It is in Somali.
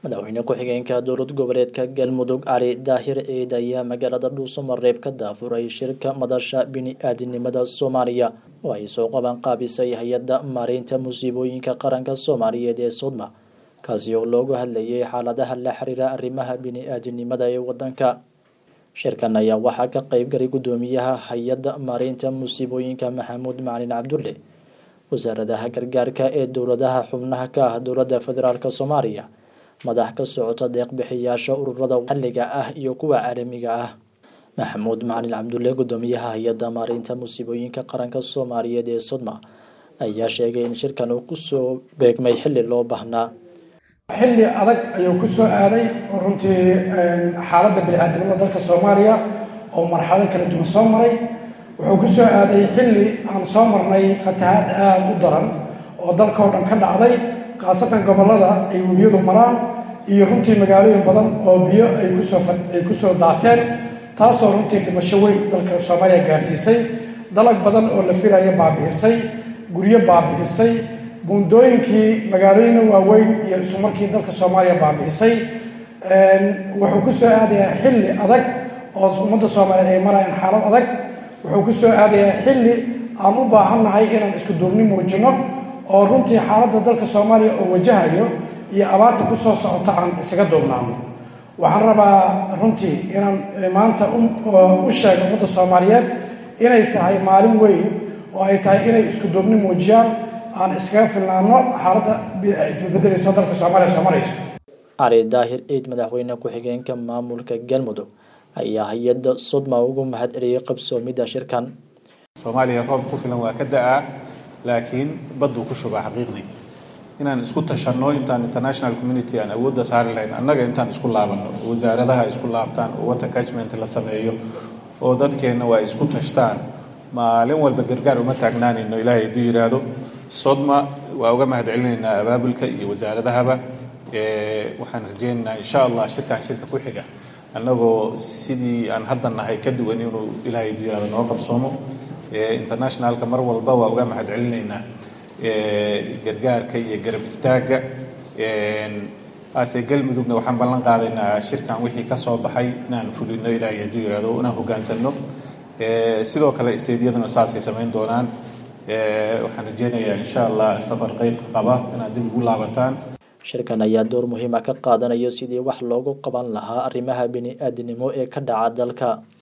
madaxweyne ku-xigeenka dowlad goboleedka galmudug cali daahir ciid ayaa magaalada dhuusamareeb ka daafuray shirka madasha bini-aadinimada soomaaliya oo ay soo qaban qaabisay hay-adda maareynta musiibooyinka qaranka soomaaliyeed ee sodma kaasi oo loogu hadlayay xaaladaha la xiriira arrimaha bini-aadinimada ee wadanka shirkan ayaa waxaa ka qeybgalay guddoomiyaha hay-adda maareynta musiibooyinka maxamuud macalin cabdulle wasaaradaha gargaarka ee dowladaha xubnaha ka ah dowladda federaalk soomaaliya madax ka socota deeqbixiyaasha ururada maxalliga ah iyo kuwa caalamiga ah maxamuud macalin cabdulle guddoomiyaha hay-adda maareynta musiibooyinka qaranka soomaaliyeed ee sodma ayaa sheegay in shirkan uu kusoo beegmay xilli loo baahnaa xilli adag ayuu ku soo aaday oo runtii xaaladda bini-aadinimada dalka soomaaliya oo marxalado kala duwan soo maray wuxuu ku soo aaday xilli aan soo marnay fatahaad aada u daran oo dalkao dhan ka dhacday khaasatan gobollada ay webiyadu maraan iyo runtii magaalooyin badan oo biyo ay kusoo ay kusoo daateen taasoo runtii dhimasho weyn dalka soomaaliya gaarsiisay dalag badan oo la filaya baabi'isay guryo baabi'isay buundooyinkii magaalooyina waaweyn iyo isu markii dalka soomaaliya baabi'isay wuxuu ku soo aadayaa xilli adag oo ummadda soomaaliyeed ay marayaan xaalad adag wuxuu ku soo aadayaa xilli aan u baahannahay inaan isku duubni muujino oo runtii xaaladda dalka soomaaliya oo wajahayo iyo abaarta ku soo socota aan isaga duubnaano waxaan rabaa runtii inaan maanta u sheego ummadda soomaaliyeed inay tahay maalin weyn oo ay tahay inay isku duubni muujiyaan aan iskaga filnaano xaaladda isbabeddelayso dalka soomaaliya soo marayso cali daahir ciid madaxweyne ku-xigeenka maamulka galmudug ayaa hay-adda sodma ugu mahad celiyey qabsoomidda shirkan soomaaliya roob ku filan waa ka da-aa laakiin badduu ku shubaa xaqiiqdii inaan isku tashanno intaan international community aan awoodda saari lahayn annaga intaan isku laabanno wasaaradaha isku laabtaan oo water catchment la sameeyo oo dadkeenna waa isku tashtaan maalin walba gargaar uma taagnaanayno ilaahay hadduu yidhaahdo sodma waa uga mahad celinaynaa abaabulka iyo wasaaradahaba waxaan rajaynaynaa insha allah shirkan shirka ku xiga annagoo sidii aan hadda nahay ka duwan inuu ilaahay hadduu yidhahdo noo qabsoomo internationalka mar walba waa uga mahad celinaynaa gargaarka iyo garab istaagga ase galmudugna waxaan ballan qaadaynaa shirkan wixii ka soo baxay inaan fulino ilaahay hadduu yidhahdo inaan hoggaansanno sidoo kale isteedyaduna saasay samayn doonaan waxaan rajeynayaa insha allah safar qeyb qaba inaad dib ugu laabataan shirkan ayaa door muhiima ka qaadanayo sidii wax loogu qaban lahaa arrimaha bini-aadinimo ee ka dhaca dalka